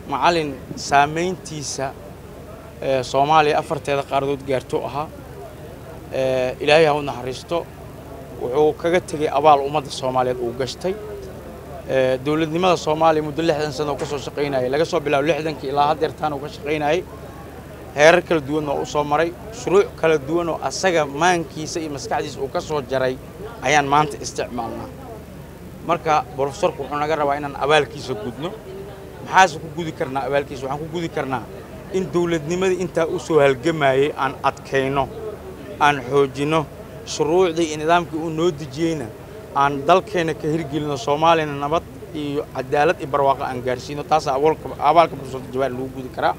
macalin saamayntiisa soomaaliya afarteeda qaaradood gaarto ahaa ilaahay ha u naxariisto wuxuu kaga tegey abaal ummadda soomaaliyeed uu gashtay dowladnimada soomaaliya muddo lixdan sano uu ka soo shaqaynayay laga soo bilaabo lixdankii ilaa haddeertaan uu ka shaqaynayay heerar kala duwan oo u soo maray shuruuc kala duwan oo asaga maankiisa iyo maskaxdiisa uu ka soo jaray ayaan maanta isticmaalnaa marka brofesorku wuxuu naga rabaa inaan abaalkiisa gudno maxaase ku gudi karnaa abaalkiisa waxaan ku gudi karnaa in dowladnimadii intaa u soo halgamayey aan adkayno aan xoojinno shuruucdii iyo nidaamkii uu noo dejiyeyna aan dalkeenna ka hirgelino soomaaliyana nabad iyo cadaalad iyo barwaaqo aan gaarsiino taasaa abaalka brofesor jawaari lagu gudi karaa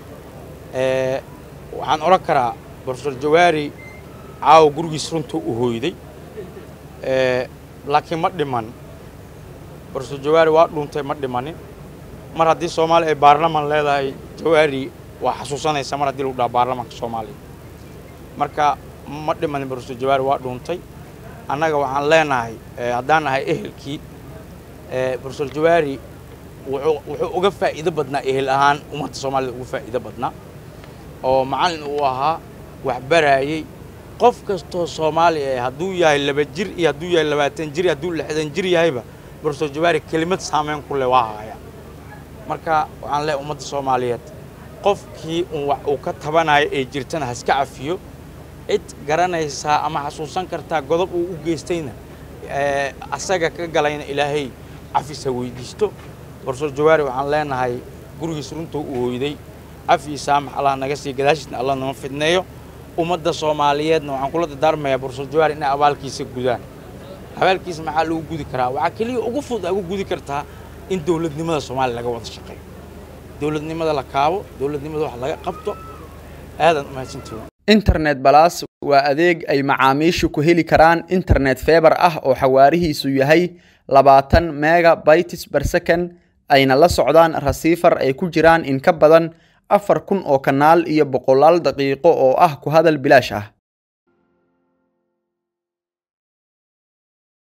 waxaan odhan karaa brofesor jawaari caawa gurigiis runtuu u hooyday laakiin ma dhiman brofesor jawaari waa dhuuntay ma dhimanin mar haddii soomaaliya ay baarlaman leedahay jawaari waa xasuusanaysa mar haddii lagu dhaha baarlamanka soomaaliya marka ma dhimanin brofesor jawaari waa dhuuntay annaga waxaan leenahay haddaan nahay ehelkii brofesor jawaari wuxuu uga faa'iido badnaa ehel ahaan ummadda soomaaliyed uga faa'iido badnaa oo macallin uu ahaa wax baraayey qof kastoo soomaaliya eh hadduu yahay laba jir iyo hadduu yahay labaatan jir iyo hadduu lixdan jir yahayba brofesor jawaari kelimad saameyn ku leh waa haya marka waxaan leehay ummadda soomaaliyeed qofkii un wax uu ka tabanayo ee jirtana haska cafiyo cid garanaysaa ama xasuusan kartaa godob uu u geystayna asaga ka galayna ilaahay cafis ha weydiisto brofesor jawaari waxaan leenahay gurigiis runtuu u hooyday cafi saamax allah naga sii gadaashiisna allah nama fidneeyo ummadda soomaaliyeedna waxaan kula dardaarmayaa brofesor jawaari inay abaalkiisa gudaan abaalkiisa maxaa lagu gudi karaa waxaa keliya ugu fudud agu gudi kartaa in dowladnimada soomaaliya laga wada shaqeeyo dowladnimada la kaabo dowladnimada wax laga qabto aadan umahadsantihin internet balas waa adeeg ay macaamiishu ku heli karaan internet feebar ah oo xawaarihiisu yahay labaatan mega bytes per second ayna la socdaan rasiifar ay ku jiraan in ka badan afar kun oo kanaal iyo boqolaal daqiiqo oo ah ku hadal bilaash ah